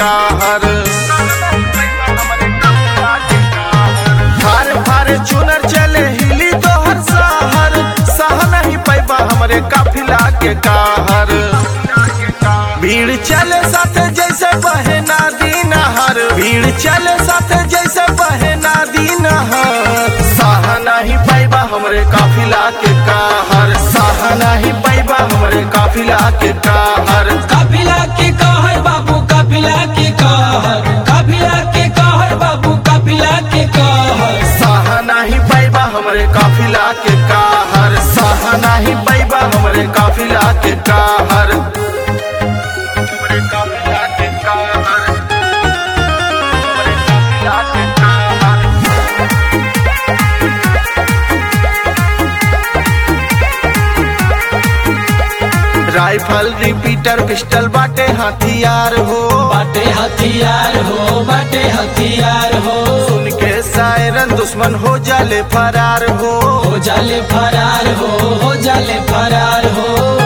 कहर फार फार चुनर चले हिली तोहर सहर सह नहीं पैबा हमरे काफिला के कहर भीड़ चले साथे जैसे बहे नदी नहर भीड़ चले साथे जैसे बहे नदी नहर सह नहीं पैबा हमरे काफिला के कहर सह नहीं पैबा हमरे काफिला के कहर काफिला के कहर बाबू काफिला के कहर काफिला के कहर बाबू काफिला के कहर सह नहीं पैबा हमरे काफिला के कहर सह नहीं पैबा हमरे काफिला के कहर हमरे काफिला के कहर हमरे काफिला के कहर राइफल रिपीटर पिस्टल बाटे हथियार हो बाटे हथियार हो बाटे हथियार हो सुन के सायरन दुश्मन हो जाले फरार हो हो जाले फरार हो हो जाले फरार हो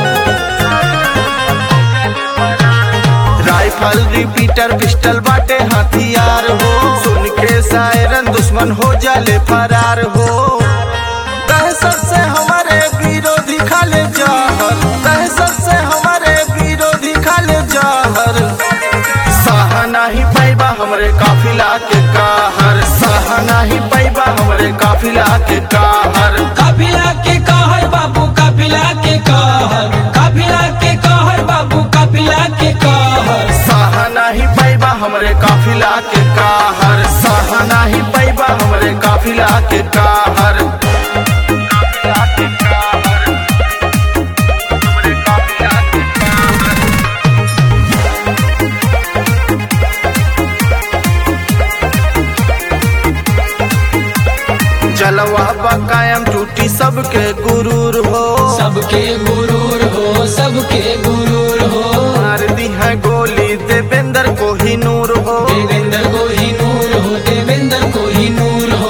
राइफल रिपीटर पिस्टल बाटे हथियार हो सुन के सायरन दुश्मन हो जाले फरार हो दहशत से हमारे विरोधी खाले जहर दहशत से हमारे विरोधी खाले जहर सह नहीं पैबा हमरे काफिला के कहर सह नहीं पैबा हमरे काफिला के कहर काफिला के कहर बाबू काफिला के कहर काफिला के कहर बाबू काफिला के कहर सह नहीं पैबा हमरे काफिला के कहर सह नहीं पैबा हमरे काफिला के कहर काफिला के कहर हमरे काफिला के कहर जलवा बकायम टूटी सबके गुरूर हो सबके गुरूर हो सबके गुरूर हो मार दी है गोली देवेंद्र को ही नूर हो देवेंद्र को ही नूर हो देवेंद्र को ही नूर हो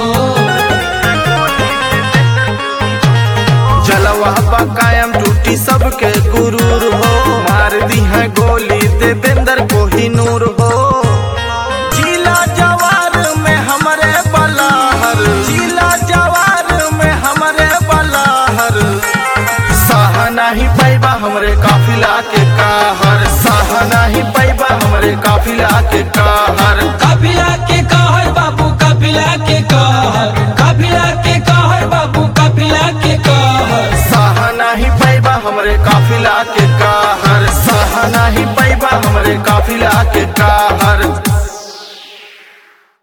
जलवा बकायम टूटी सबके गुरूर हो मार दी है गोली देवेंद्र को ही नूर हो जिला जवार में हमारे बलाहर जिला जवार में हमारे बलाहर सह नहीं पैबा हमरे काफिला के कहर सह नहीं पैबा हमरे काफिला के कहर काफिला के कहर बाबू काफिला के कहर काफिला के कहर बाबू काफिला के कहर सह नहीं पैबा हमरे काफिला के कहर सह नहीं पैबा हमरे काफिला के कहर